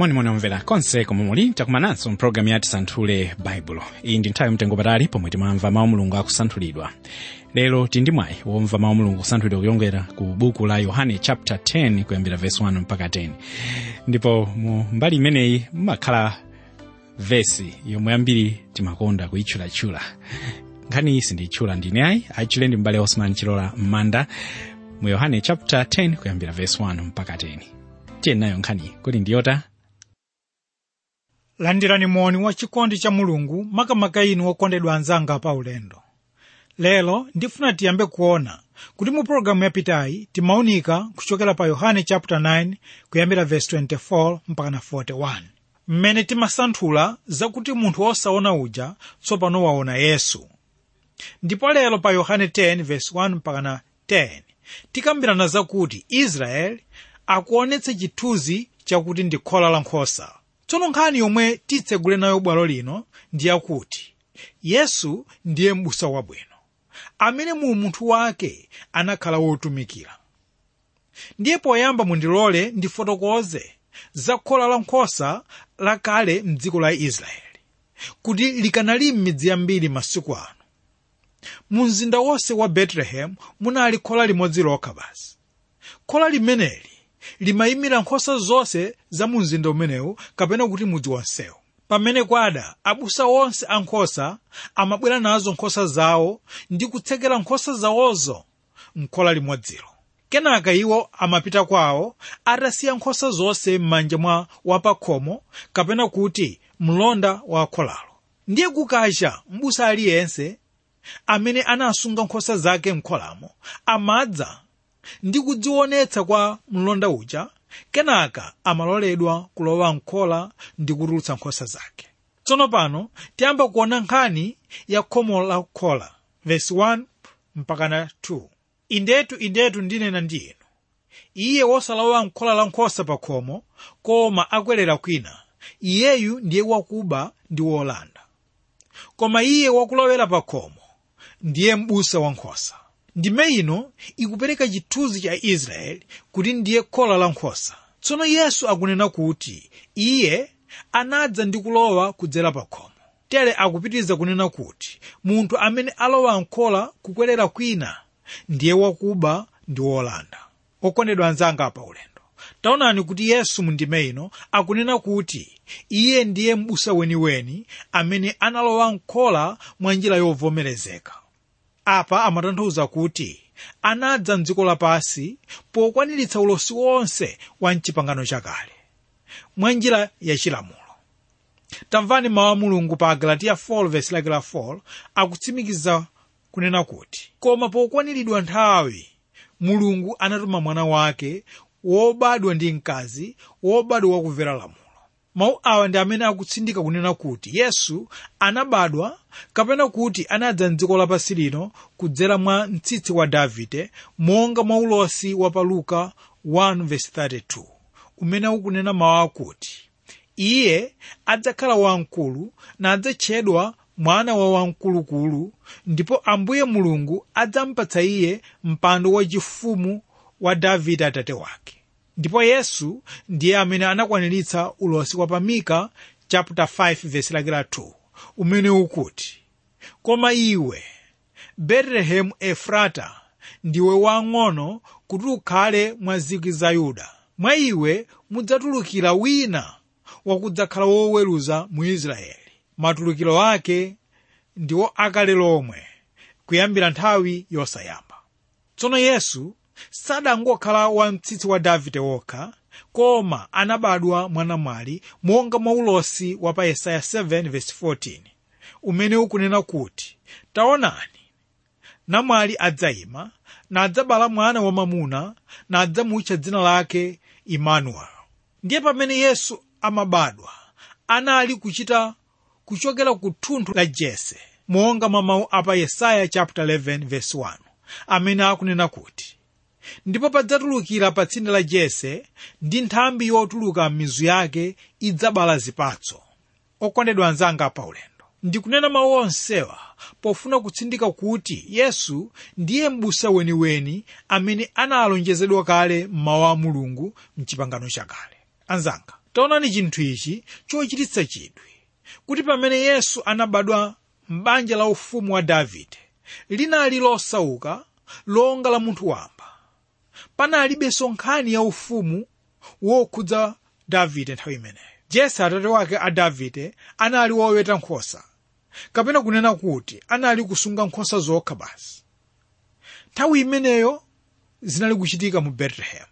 monimoni omvera konse komwe muli takumananso mpulogalamu ya tisanthule baibulo iyi ndi nthawi mtengo patali pomwe timamva mawu mulungu akusanthulidwa lero tili ndi mwayi womva mawu mulungu kusanthulidwa kuyongera ku buku la yohane chapter 10 kuyambira verse 1 mpaka 10 ndipo mu mbali imeneyi mumakhala vesi yomwe ambiri timakonda kuyitchulatchula nkhani iyi sindiyitchula ndine ayi achule ndi mbale osman chilola m'manda mu yohane chapter 10 kuyambira verse 1 mpaka 10 tiye nayo nkhaniyi kuti ndiyota landirani moni wa chikondi cha mulungu makamaka inu okondedwa anzanga pa ulendo lero ndifuna tiyambe kuona kuti mu pologalamu yapitayi timaunika kuchokera pa yohane chapter 9 kuyambira verse 24 mpaka na 41 mmene timasanthula zakuti munthu wosaona uja tsopano waona yesu ndipo lero pa yohane 10 verse 1 mpaka na 10 tikambirana zakuti israeli akuonetse chithunzi chakuti ndi khola la nkhosa tsono nkhani yomwe titsegule nayo bwalo lino ndi yakuti yesu ndiye m'busa wabwino amene mu munthu wake anakhala wotumikira ndiye poyamba mundilole ndifotokoze za khola la nkhosa lakale mdziko la israeli kuti likanali m'midzi yambiri masiku ano mu mzinda wonse wa betelehemu munali khola limodzi lokha basi khola limeneli limayimira nkhosa zonse za mu mzinda umenewu kapena kuti mudzi wonsewu pamene kwada abusa onse a nkhosa amabwera nazo nkhosa zawo ndi kutsekera nkhosa zawozo m'khola limodzilo kenaka iwo amapita kwawo atasiya nkhosa zonse m'manja mwa wapakhomo kapena kuti mlonda wa kholalo ndiye kukacha m'busa aliyense amene anasunga nkhosa zake m'kholamo amadza ndi kudzionetsa kwa mlonda uja kenaka amaloledwa kulowa mkhola ndi kutulutsa nkhosa zake tsono pano tiyamba kuona nkhani ya khomo la khola vesi 1 mpaka na 2 indetu indetu ndinena ndi inu iye wosalowa mkhola la nkhosa pa khomo koma akwerera kwina iyeyu ndiye wakuba ndi wolanda koma iye wakulowera pa khomo ndiye m'busa wa nkhosa ndime ino ikupereka chithunzi cha israeli kuti ndiye khola la nkhosa tsono yesu akunena kuti iye anadza ndi kulowa kudzera pa khomo tere akupitiriza kunena kuti munthu amene alowa mkhola kukwerera kwina ndiye wakuba ndi wolanda okondedwa anzanga pa ulendo taonani kuti yesu mu ndime ino akunena kuti iye ndiye m'busa weniweni amene analowa mkhola mwa njira yovomerezeka apa amatanthauza kuti anadza mdziko lapansi pokwaniritsa ulosi wonse wa mchipangano chakale mwa njira yachilamulo tamvani mawu a mulungu pa agalatiya 4 vesi lake la 4 akutsimikiza kunena kuti koma pokwaniridwa nthawi mulungu anatuma mwana wake wobadwa ndi mkazi wobadwa wakumvera lamulo mawu awa ndi amene akutsindika kunena kuti yesu anabadwa kapena kuti anadza mdziko lapansi lino kudzera mwa mtsitsi wa davide monga mwa ulosi wa pa luka 1:32 umene ukunena mawu akuti iye adzakhala wamkulu nadzatchedwa mwana wa wamkulukulu ndipo ambuye mulungu adzampatsa iye mpando wachifumu wa davide atate wake ndipo yesu ndiye amene anakwaniritsa ulosi wa pamika chapter 5 verse lake la 2 umene ukuti koma iwe betelehemu efrata ndiwe wang'ono kuti ukhale mwa zikwi za yuda mwa iwe mudzatulukira wina wakudzakhala woweruza mu israeli matulukiro ake ndiwo akale lomwe kuyambira nthawi yosayamba tsono yesu sadangokhala wa mtsitsi wa davide wokha koma anabadwa mwanamwali monga mwa ulosi wa pa yesaya 7:14 umene ukunena kuti taonani namwali adzayima nadzabala mwana wamamuna nadzamutcha dzina lake imanueli ndiye pamene yesu amabadwa anali kuchita kuchokera ku thunthu la jese monga mwa mawu apa yesaya chapter 11 verse 1 amene akunena kuti ndipo padzatulukira pa tsinde la jese ndi nthambi yotuluka m'mizu yake idzabala zipatso okondedwa anzanga pa ulendo ndikunena mawu onsewa pofuna kutsindika kuti yesu ndiye m'busa weniweni amene analonjezedwa kale m'mawu a mulungu mchipangano chakale anzanga taonani chinthu ichi chochititsa chidwi kuti pamene yesu anabadwa m'banja la ufumu wa davide linali losauka longa la munthu wamba panalibenso nkhani ya ufumu wokhudza davide nthawi imeneyo jese atate wake a davide anali woweta nkhosa kapena kunena kuti anali kusunga nkhosa zokha basi nthawi imeneyo zinali kuchitika mu betelehemu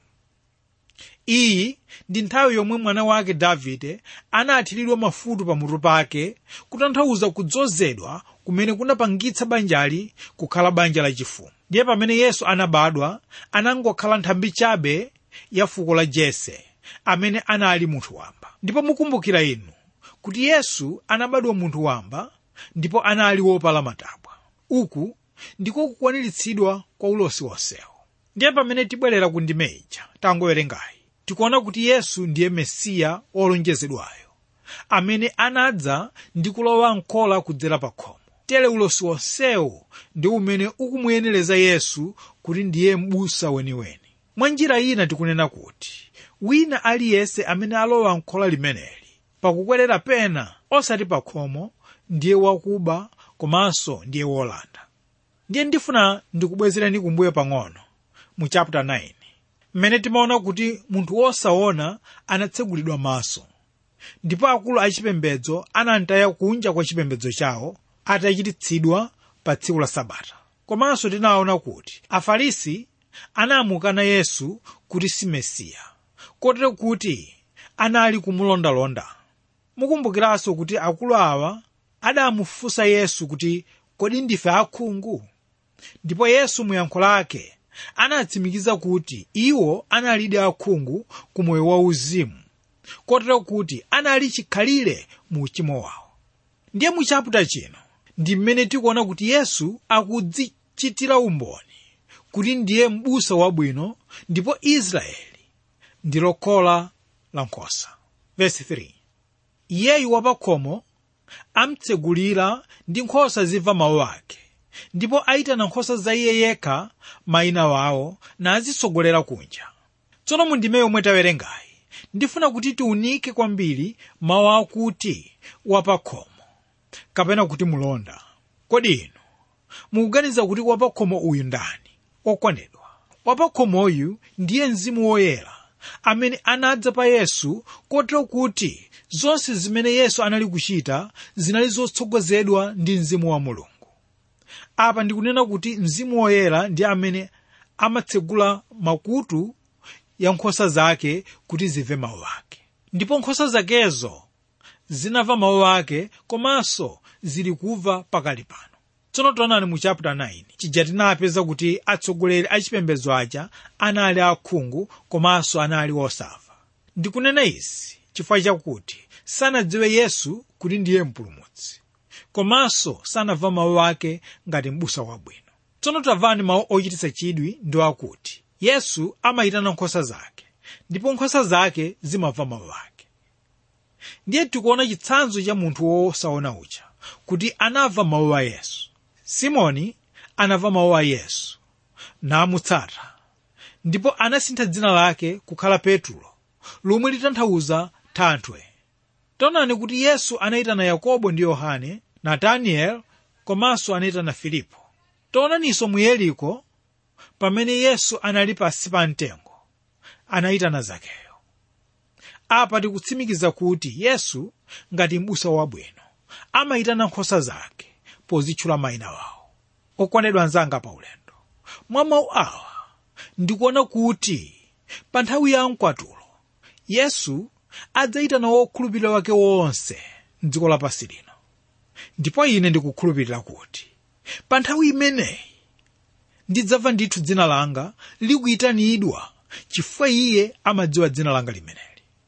iyi ndi nthawi yomwe mwana wake davide anathiridwa mafuta pamutu pake kutanthauza kudzozedwa kumene kunapangitsa banjali kukhala banja lachifumu ndiye pamene yesu anabadwa anangokhala nthambi chabe ya fuko la jese amene anali munthu wamba ndipo mukumbukira inu kuti yesu anabadwa munthu wamba ndipo anali wopala matabwa uku ndiko kukwaniritsidwa kwa ulosi wonsewo ndiye pamene tibwerera ku ndime ija tangowerengayi tikuona kuti yesu ndiye mesiya wolonjezedwayo amene anadza ndi kulowa mkhola kudzera pa khomo tere ulosi wonsewu ndi umene ukumuyenereza yesu kuti ndiye m'busa weniweni mwa njira ina tikunena kuti wina aliyense amene alowa mkhola limeneli pakukwerera pena osati pa khomo ndiye wakuba komanso ndiye wolanda ndiye ndifuna ndikubwezereni kumbuyo pang'ono mu chapter 9 mmene timaona kuti munthu wosaona anatsegulidwa maso ndipo akulu achipembedzo anamtaya kunja kwa chipembedzo chawo atachititsidwa pa tsiku la sabata komanso tinaona kuti afarisi anamukana yesu kuti si mesiya kotero kuti anali kumulondalonda mukumbukiranso kuti akulu awa adamufunsa yesu kuti kodi ndife akhungu ndipo yesu muyankho lake anatsimikiza kuti iwo analidi akhungu ku moyo wauzimu kotero kuti anali chikhalire mu uchimo wawo ndiye mu chaputa chino ndi mmene tikuona kuti yesu akudzichitira umboni kuti ndiye m'busa wabwino ndipo israeli ndilo khola la nkhosa verse 3 iyeyu wapakhomo amtsegulira ndi nkhosa zimva mawu ake ndipo ayitana nkhosa za iye yekha mayina wawo nazitsogolera kunja tsono mu ndime yomwe tawerengayi ndifuna kuti tiunike kwambiri mawu akuti wapakhomo kapena kuti mulonda kodi inu mukuganiza kuti wapakhomo uyu ndani okondedwa wapakhomoyu ndiye mzimu woyera amene anadza pa yesu kotero kuti zonse zimene yesu anali kuchita zinali zotsogozedwa ndi mzimu wa mulungu apa ndikunena kuti mzimu woyera ndi amene amatsegula makutu ya nkhosa zake kuti zive mawu ake ndipo nkhosa zakezo zinamva mawu ake komanso zili kumva pakali pano tsono taonani mu chapter 9 chija tinapeza kuti atsogoleri a chipembedzo aja anali akhungu komanso anali osamva ndikunena izi chifukwa chakuti sanadziwe yesu kuti ndiye mpulumutsi komanso sanamva mawu ake ngati m'busa wabwino tsono tamvani mawu ochititsa chidwi ndi akuti yesu amayitana nkhosa zake ndipo nkhosa zake zimamva mawu ake ndiye tikuona chitsanzo cha munthu wosaona uja kuti anamva mawu a yesu simoni anamva mawu a yesu namutsata ndipo anasintha dzina lake kukhala petulo lomwe litanthauza thanthwe taonani kuti yesu anayitana yakobo ndi yohane nataniel komanso anayitana filipo taonaninso mu yeriko pamene yesu anali pansi pa mtengo anayitana zakeyo apa tikutsimikiza kuti yesu ngati m'busa wabwino amayitana nkhosa zake pozitchula mayina wawo okondedwa anzanga pa ulendo mwa mawu awa ndikuona kuti pa nthawi ya mkwatulo yesu adzayitana wokhulupirira wake wonse mdziko lapansi lino ndipo ine ndikukhulupirira kuti pa nthawi imeneyi ndidzamva ndithu dzina langa likuyitanidwa chifukwa iye amadziwa dzina langa limeneli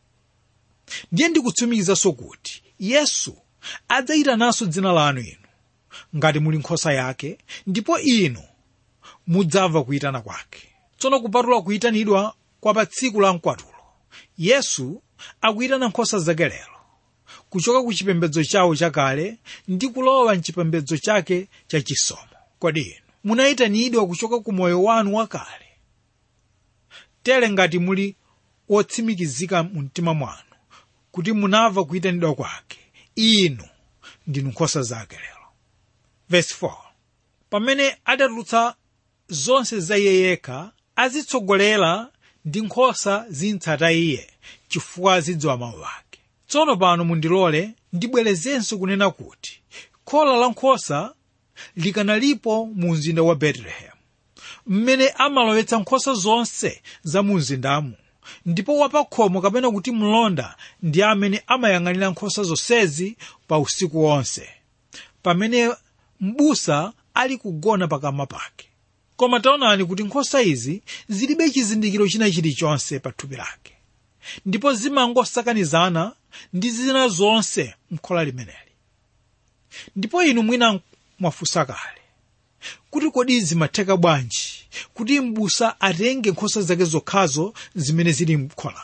ndiye ndikutsimikizanso kuti yesu adzayitananso dzina lanu inu ngati muli nkhosa yake ndipo inu mudzamva kuyitana kwake tsono kupatula kuyitanidwa kwa pa tsiku la mkwatulo yesu akuyitana nkhosa zake lero kuchoka ku chipembedzo chawo chakale ndi kulowa mchipembedzo chake chachisomo kodi inu munayitanidwa kuchoka ku moyo wanu wakale tere ngati muli wotsimikizika mu mtima mwanu kuti munamva kuyitanidwa kwake inu ndinu nkhosa zake lero verse 4 pamene adatulutsa zonse za iye yekha azitsogolera ndi nkhosa zintsata iye chifukwa zidziwa mawu ake tsono pano mundilole ndibwerezenso kunena kuti khola la nkhosa likanalipo mu mzinda wa betelehemu mmene amalowetsa nkhosa zonse za mu mzindamu ndipo wapakhomo kapena kuti mlonda ndi amene amayang'anira nkhosa zonsezi pa usiku wonse pamene m'busa ali kugona pakamwa pake koma taonani kuti nkhosa izi zilibe chizindikiro china chilichonse pa thupi lake ndipo zimangosakanizana ndi zina zonse m'khola limeneli ndipo inu mwina mwafunsa kale kuti kodi zimatheka bwanji kuti m'busa atenge nkhosa zake zokhazo zimene zili m'khola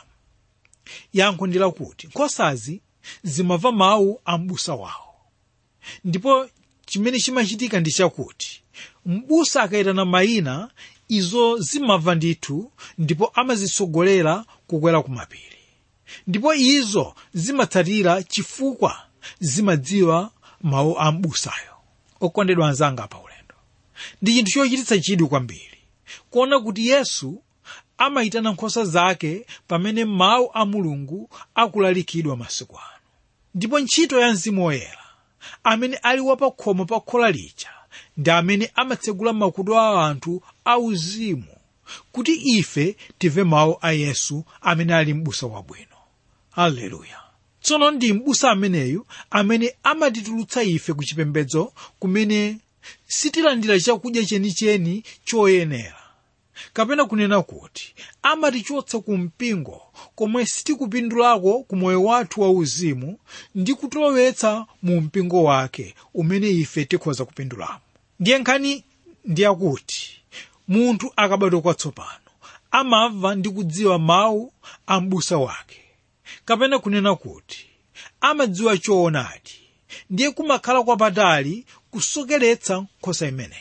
yankho ndi lakuti nkhosazi zimamva mawu a m'busa wawo ndipo chimene chimachitika ndi chakuti m'busa akayitana mayina izo zimamva ndithu ndipo amazitsogolera kukwera ku mapiri ndipo izo zimatsatira chifukwa zimadziwa mawu a m'busayo okondedwa anzanga pa ulendo ndi chinthu chochititsa chidwi kwambiri kuona kuti yesu amayitana nkhosa zake pamene mawu a mulungu akulalikidwa masiku ano ndipo ntchito ya mzimu woyera amene ali wapakhomo pa khola lija ndi amene amatsegula makutu a anthu auzimu kuti ife timve mawu a yesu amene ali m'busa wabwino haleluya tsono ndi m'busa ameneyu amene amatitulutsa ife ku chipembedzo kumene sitilandira chakudya chenicheni choyenera kapena kunena kuti amatichotsa ku mpingo komwe sitikupindulako ku moyo wathu wauzimu ndi kutilowetsa mu mpingo wake umene ife tikhoza kupindulamo ndiye nkhani ndiyakuti munthu akabadwa kwatsopano amamva ndi kudziwa mawu a m'busa wake kapena kunena kuti amadziwa choonadi ndiye kumakhala kwapatali kusokeretsa nkhosa imeneyi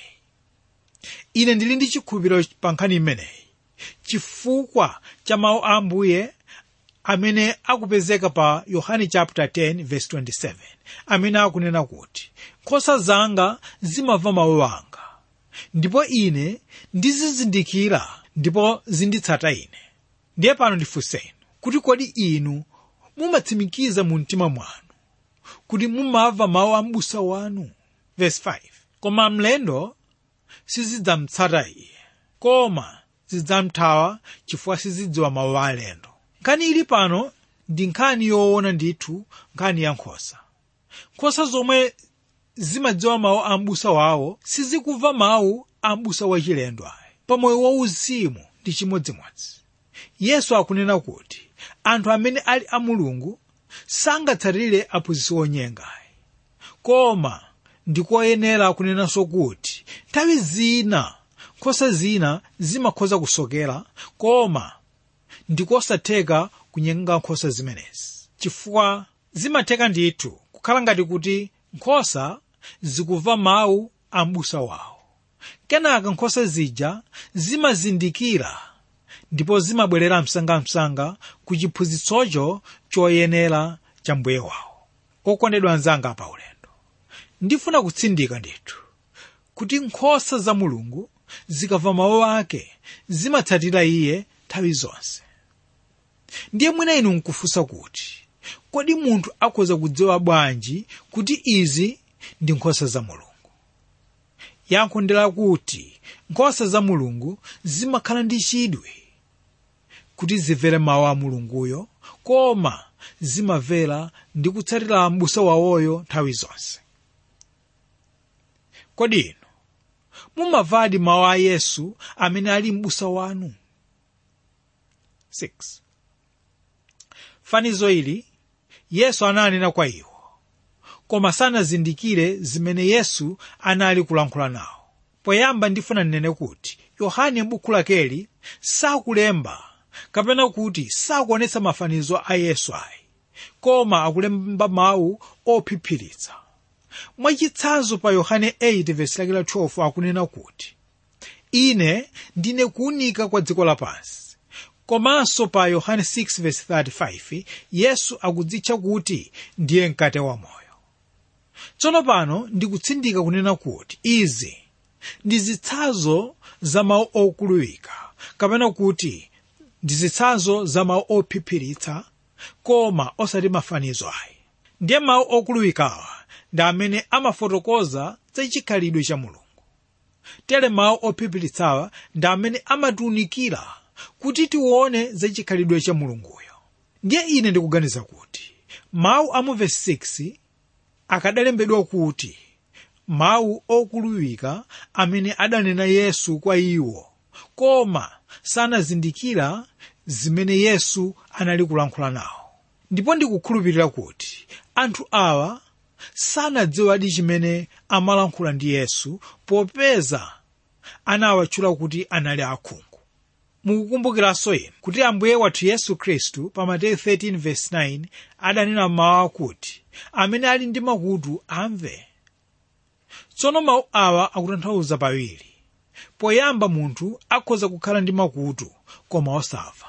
ine ndili ndi chikhulupiriro pa nkhani imeneyi chifukwa cha mawu a ambuye amene akupezeka pa yohane chapter 10 verse 27 amene akunena kuti nkhosa zanga zimamva mawu anga ndipo ine ndizizindikira ndipo zinditsata ine ndiye pano ndifunseni kuti kodi inu mumatsimikiza mu mtima mwanu kuti mumamva mawu a m'busa wanu verse 5 koma mlendo sizidzamutsata iye koma zidzamthawa chifukwa sizidziwa mawu a alendo nkhani ili pano ndi nkhani yoona ndithu nkhani ya nkhosa nkhosa zomwe zimadziwa mawu a m'busa wawo sizikumva mawu a m'busa wachilendo ayi pamoyo wauzimu ndi chimodzimodzi yesu akunena kuti anthu amene ali a mulungu sangatsatire aphunzitsi onyenga ayi koma ndikoyenera kunenanso kuti nthawi zina nkhosa zina zimakhoza kusokera koma ndikosatheka kunyenga nkhosa zimenezi chifukwa zimatheka ndithu kukhala ngati kuti nkhosa zikumva mawu a m'busa wawo kenaka nkhosa zija zimazindikira ndipo zimabwerera msangamsanga ku chiphunzitsocho choyenera cha mbuye wawo okondedwa anzanga pa ulendo ndifuna kutsindika ndithu kuti nkhosa za mulungu zikamva mawu ake zimatsatira iye nthawi zonse ndiye mwina inu nkufunsa kuti kodi munthu akhoza kudziwa bwanji kuti izi ndi nkhosa za mulungu yankho ndi lakuti nkhosa za mulungu zimakhala ndi chidwi kuti zimvere mawu a mulunguyo koma zimamvera ndi kutsatira m'busa wawoyo nthawi zonse kodi inu mumavadi mawu a yesu amene ali m'busa wanu 6 fanizo ili yesu ananena kwa iwo koma sanazindikire zimene yesu anali kulankhula nawo poyamba ndifuna nnene kuti yohane m'buku lakeli sakulemba kapena kuti sakuonetsa mafanizo a yesu ayi koma akulemba mawu ophiphiritsa mwachitsanzo pa yohane 8 vesi lake la 12 akunena kuti ine ndine kuwunika kwa dziko lapansi komanso pa yohane 6:35 yesu akudzitcha kuti ndiye mkate wa moyo tsono pano ndikutsindika kunena kuti izi ndi zitsanzo za mawu okhulupirika kapena kuti ndi zitsanzo za mawu ophiphiritsa koma osati mafanizo ayi ndiye mawu okhulupirikawa ndi amene amafotokoza za chikhalidwe cha mulungu tere mawu ophiphiritsawa ndi amene amatiunikira kuti tione za chikhalidwe cha mulunguyo ndiye ine ndikuganiza kuti mawu a mu vesi 6 akadalembedwa kuti mawu okhulupirika amene adanena yesu kwa iwo koma sanazindikira zimene yesu anali kulankhula nawo ndipo ndikukhulupirira kuti anthu awa sanadziwadi chimene amalankhula ndi yesu popeza anawatchula kuti anali akhungu mukukumbukiranso inu kuti ambuye wathu yesu khristu pa mateyu 13:9 adanena mawu akuti amene ali ndi makutu amve tsono mawu awa akutanthauza pawiri poyamba munthu akhoza kukhala ndi makutu koma osamva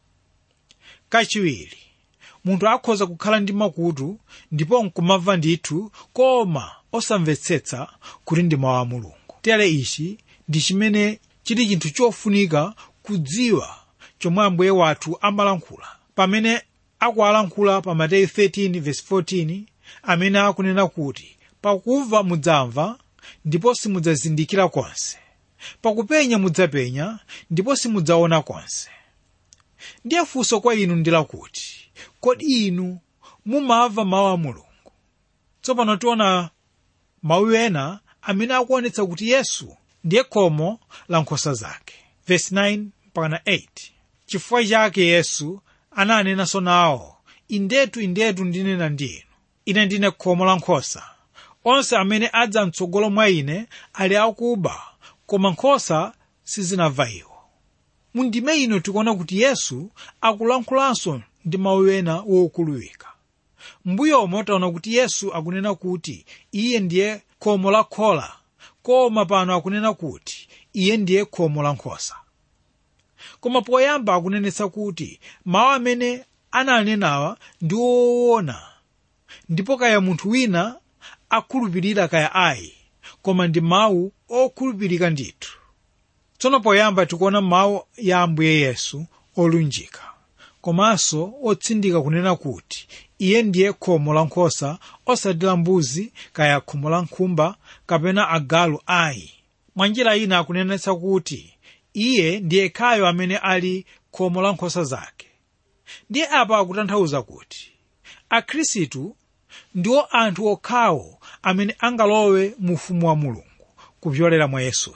kachiwiri munthu akhoza kukhala ndi makutu ndipo nkumamva ndithu koma osamvetsetsa kuti ndi mawu a mulungu tere ichi ndi chimene chili chinthu chofunika kudziwa chomwe ambuye wathu amalankhula pamene akuwalankhula pa mateyu 13:14 amene akunena kuti pakumva mudzamva ndipo simudzazindikira konse pakupenya mudzapenya ndipo simudzaona konse ndiye funso kwa inu ndi lakuti kodi inu mumamva mawu a mulungu tsopano tiona mawu ena amene akuonetsa kuti yesu ndiye khomo la nkhosa zake verse 9 mpaka 8 chifukwa chake yesu ananenanso nawo indetu indetu ndinena ndi inu ine ndine khomo la nkhosa onse amene adza mtsogolo mwa ine ali akuba koma nkhosa sizinamva iwo mundime ino tikuona kuti yesu akulankhulanso ndi mawu ena wokhulupirika mbuyomo taona kuti yesu akunena kuti iye ndiye khomo la khola koma pano akunena kuti iye ndiye khomo la nkhosa koma poyamba akunenetsa kuti mawu amene ananenawa ndi woona ndipo kaya munthu wina akhulupirira kaya ayi koma ndi mawu okhulupirika ndithu tsono poyamba tikuona mawu ya ambuye yesu olunjika komanso otsindika kunena kuti iye ndiye khomo la nkhosa osati la mbuzi kaya khomo la nkhumba kapena agalu ayi mwa njira ina akunenetsa kuti iye ndiye khayo amene ali khomo la nkhosa zake ndiye apa akutanthauza kuti akhristu ndiwo anthu okhawo amene angalowe mu ufumu wa mulungu kupyolera mwa yesuyo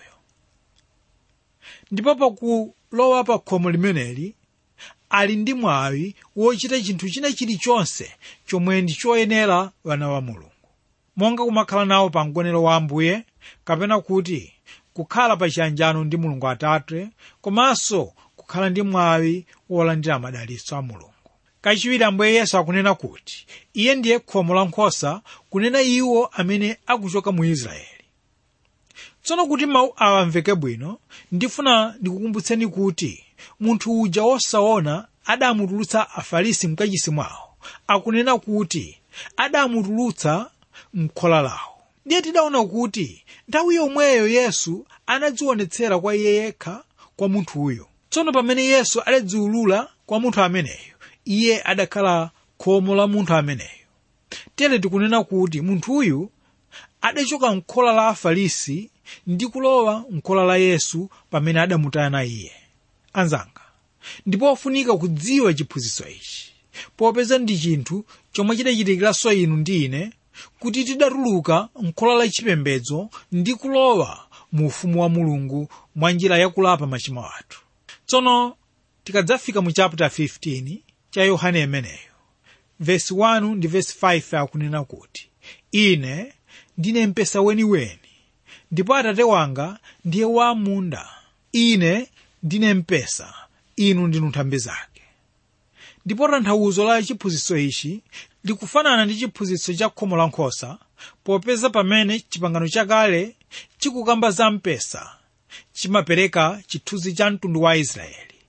ndipo pakulowa pa khomo limeneli ali ndi mwawi wochita chinthu china chilichonse chomwe ndi choyenera wana wa mulungu monga kumakhala nawo pa mgonero wa ambuye kapena kuti kukhala pa chiyanjano ndi mulungu atate komanso kukhala ndi mwawi wolandira madalitso a mulungu kachiwiri ambuye yesu akunena kuti iye ndiye khomo la nkhosa kunena iwo amene akuchoka mu israeli tsono kuti mawu awa amveke bwino ndifuna ndikukumbutseni kuti munthu uja wosaona adamutulutsa afarisi mkachisi mwawo akunena kuti adamutulutsa m'khola lawo ndiye tidaona kuti nthawi yomweyo yesu anadzionetsera kwa iye yekha kwa munthuyo tsono pamene yesu adadziulula kwa munthu ameneyo iye adakhala khomo la munthu ameneyo tere tikunena kuti munthuyu adachoka m'khola la afarisi ndi kulowa m'khola la yesu pamene adamutana iye anzanga ndipo ofunika kudziwa chiphunzitso ichi popeza ndi chinthu chomwe chidachitikiranso inu ndi ine kuti tidatuluka m'khola la chipembedzo ndi kulowa mu ufumu wa mulungu mwa njira yakulapa machimo athu tsono tikadzafika mu chapter 15 cha yohane imeneyo vesi 1 ndi vesi 5 akunena kuti ine ndine mpesa weniweni ndipo atate wanga ndiye wamunda ine ndine mpesa inu ndinu nthambi zake ndipo tanthauzo la chiphunzitso ichi likufanana ndi chiphunzitso cha khomo la nkhosa popeza pamene chipangano chakale chikukamba za mpesa chimapereka chithunzi cha mtundu wa israeli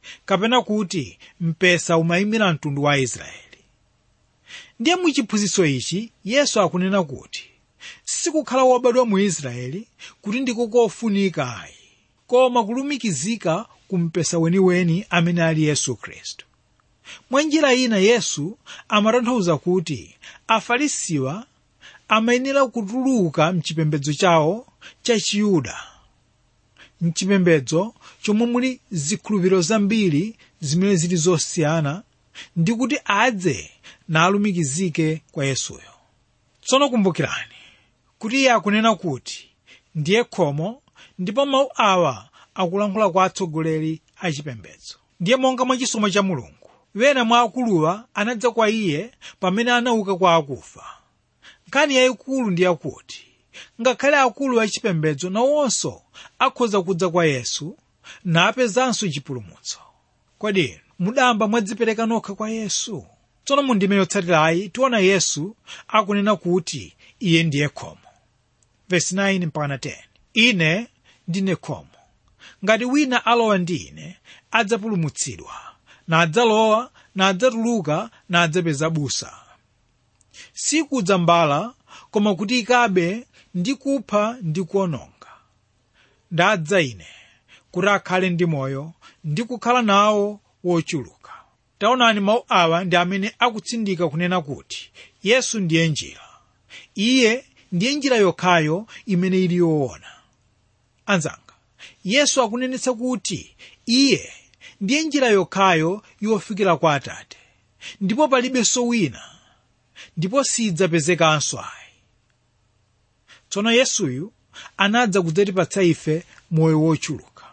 kapena kuti mpesa umayimira mtundu wa israeli ndiye muchiphunzitso ichi yesu akunena kuti sikukhala wobadwa mu israeli kuti ndiko kofunika ayi koma kulumikizika ku mpesa weniweni amene ali yesu khristu mwa njira ina yesu amatanthauza kuti afarisiwa amayenera kutuluka mchipembedzo chawo cha chiyuda mchipembedzo chomwe muli zikhulupiriro zambiri zimene zili zosiyana ndi kuti adze nalumikizike kwa yesuyo tsono kumbukirani kuti iye akunena kuti ndiye khomo ndipo mawu awa akulankhula kwa atsogoleri a chipembedzo ndiye monga mwa chisomo cha mulungu wena mwa akuluwa anadza kwa iye pamene anauka kwa akufa nkhani yayikulu ndi yakuti ngakhale akulu achipembedzo nawonso akhoza kudza kwa yesu napezanso chipulumutso kodi inu mudamba mwadzipereka nokha kwa yesu tsono mu ndime yotsatirayi tiona yesu akunena kuti iye ndiye khomo vesi 9 mpaka 10 ine ndine khomo ngati wina alowa ndi ine adzapulumutsidwa nadzalowa nadzatuluka nadzapeza busa sikudza mbala koma kuti ikabe ndi kupha ndi kuononga ndadza ine kuti akhale ndi moyo ndi kukhala nawo wochuluka taonani mawu awa ndi amene akutsindika kunena kuti yesu ndiye njira iye ndiye njira yokhayo imene ili yoona anzanga yesu akunenetsa kuti iye ndiye njira yokhayo yofikira kwa atate ndipo palibenso wina ndipo sidzapezekanso ayi tsono yesuyu anadza kudzatipatsa ife moyo wochuluka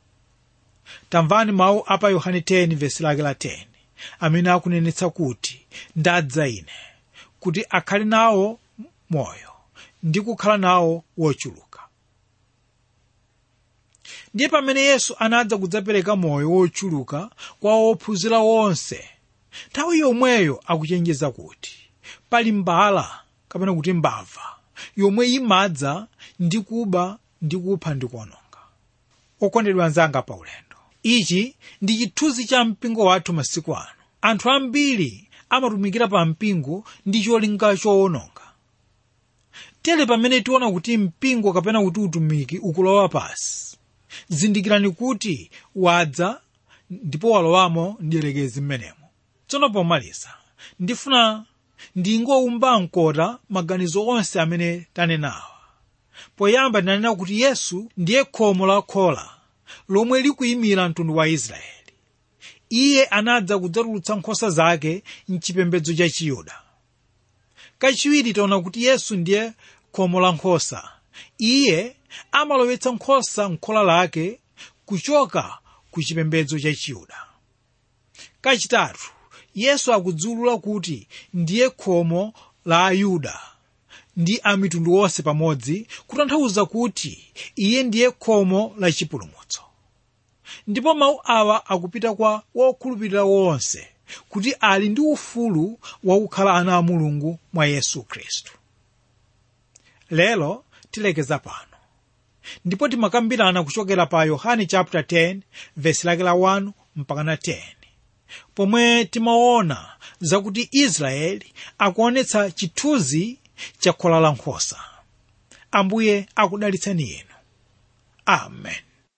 tamvani mawu a pa yohane 10 vesi lake la 10 amene akunenetsa kuti ndadza ine kuti akhale nawo moyo ndi kukhala nawo wochuluka ndiye pamene yesu anadza kudzapereka moyo wochuluka kwa ophunzira wonse nthawi yomweyo akuchenjeza kuti pali mbala kapena kuti mbava yomwe imadza ndi kuba ndi kupha ndi kuononga okondedwa anzanga pa ulendo ichi ndi chithunzi cha mpingo wathu masiku ano anthu ambiri amatumikira pa mpingo ndi cholinga choononga tere pamene tiona kuti mpingo kapena kuti utumiki ukulowa pasi zindikirani kuti wadza ndipo walowamo ndiyerekezi mmenemo tsono pomaliza ndifuna ndingowumba mkota maganizo onse amene tanenawa poyamba ndinanena kuti yesu ndiye khomo la khola lomwe likuyimira mtundu wa israeli iye anadza kudzatulutsa nkhosa zake mchipembedzo cha chiyuda kachiwiri taona kuti yesu ndiye khomo la nkhosa iye amalowetsa nkhosa m'khola lake kuchoka ku chipembedzo cha chiyuda kachitatu yesu akudziwulula kuti ndiye khomo la ayuda ndi a mitundu onse pamodzi kutanthauza kuti iye ndiye khomo la chipulumutso ndipo mawu awa akupita kwa wokhulupirira wonse kuti ali ndi ufulu wakukhala ana a mulungu mwa yesu khristu lero tilekeza pano ndipo timakambirana kuchokera pa yohane chapter 10 vesi lake la 1 mpaka na 10 pomwe timaona zakuti israeli akuonetsa chithunzi cha khola la nkhosa ambuye akudalitseni inu amen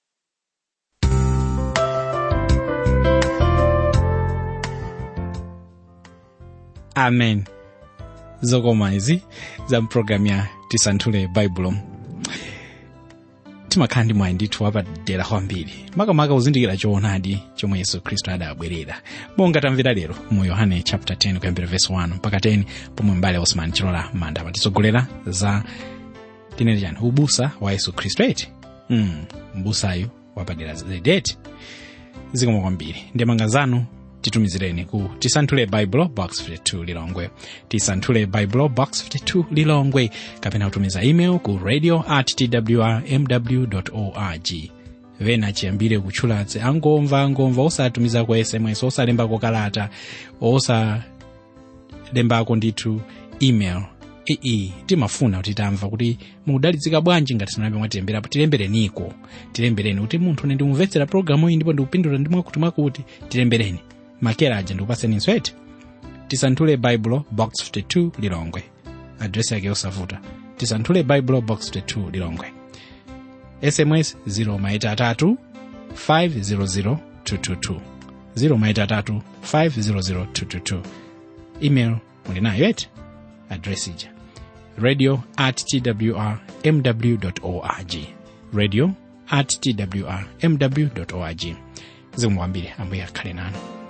amen zokoma izi za mpulogalamu ya tisanthule baibulo timakhala ndi mwayi ndithu wapadera kwambiri makamaka kuzindikira choonadi chomwe yesu khristu adabwerera monga tamvera lero mu yohane chapter 10 kuyambira verse 1 mpaka 10 pomwe mbale osman chilola manda amatitsogolera za tinene chani ubusa wa yesu khristu eti mm, mbusayu wapadera zedeti zikoma kwambiri ndemanga zanu titumizireni ku tisanthule bible box 52 lilongwe tisanthule bible box 52 lilongwe kapena kutumiza email ku radio at twrmw org vena chiyambire kutchulatse angomva angomva osatumiza ku sms osalembako kalata osalembako ndithu email ii timafuna kuti tamva kuti mukudalitsika bwanji ngati sinambe mwatilemberapo tilembereniko tilembereni kuti munthu ine ndimumvetsera pologalamu iyi ndipo ndikupindula ndi mwakuti mwakuti tilembereni makera aja ndikupaseninso eti tisanthule baibulo box 52 lilongwe adresi yake yosavuta tisanthule baibulo box 52 lilongwe sms 0 maita atatu 500 222 0 maita atatu 500 222 email muli nayo eti adresi ija radio at twr mw org radio at twr mw org zikomo kwambiri ambuye akhale nanu